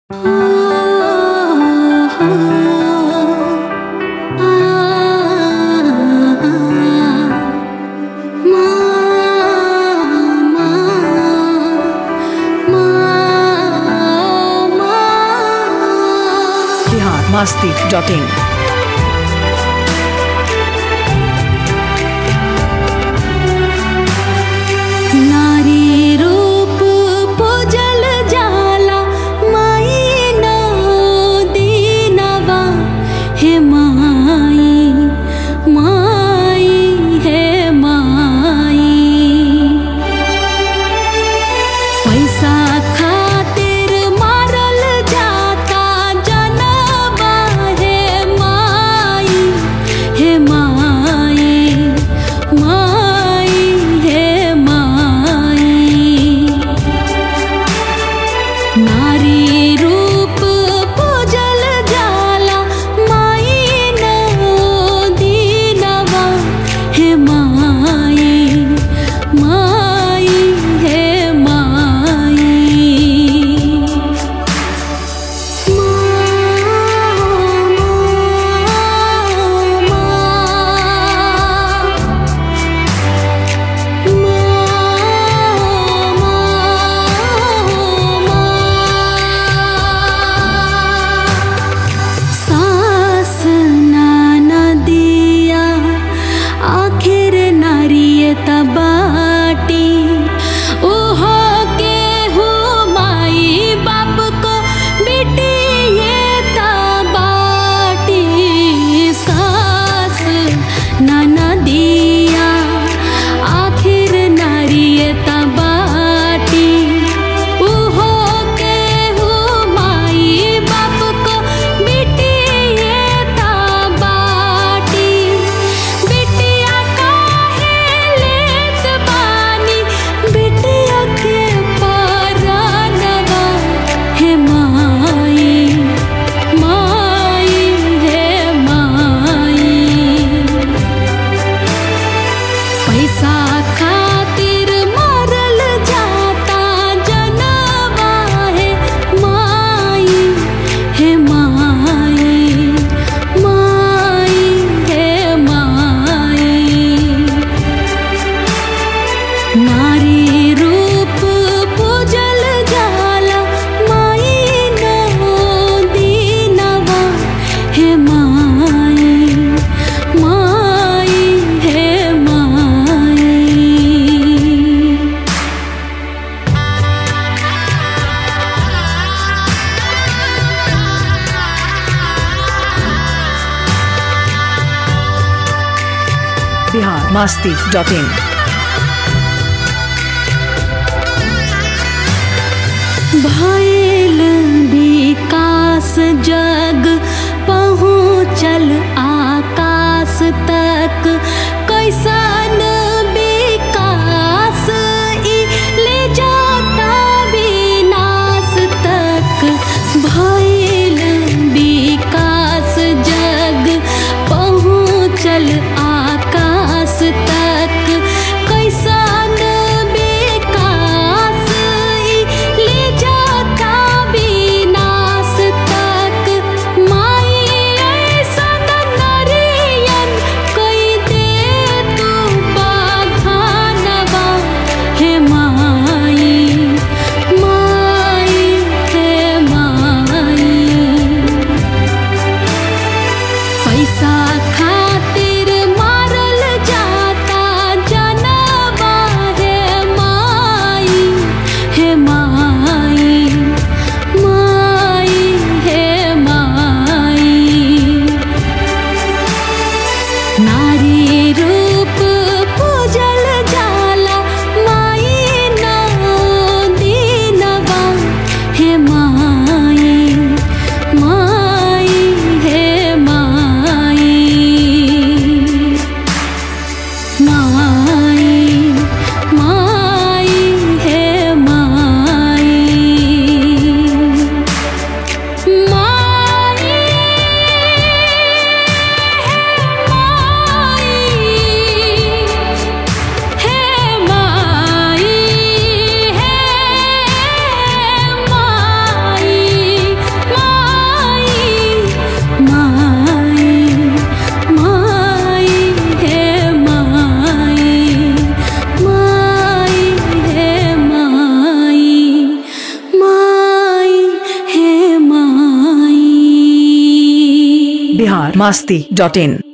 masti.in. नारी रूप पूजल जाला माई ना दीनवा हे माई माई हे माई पैसा खातिर मारल जाता जनवा हे माई हे माई माई हे माई नारी रूप पूजल जाला माई ना दीनवा हे माई माई हे माई सास नाना दिया आखिर नारियत बाटी ओहो के हो माई बाप को बेटी ये बाटी सास नाना दिया आखिर नारियत बाटी ओहो के हो माई बाप को बेटी ये बाटी बिटिया काहे लेत बानी बिटिया के परानवा हे माई माई हे माई पैसा खातिर मारल जाता जनवा है माई हे माई माई हे माई नारी रूप पूजल जाला माई ना दीनवा हे माई माई हे माई Bihar masti.in. भइल विकास जग पहुँचल आकाश तक कैसन विकास ई ले जाता विनाश तक भइल विकास जग पहुँचल आकाश तक कैसन विकास ई ले जाता बिहार मास्ती डॉट इन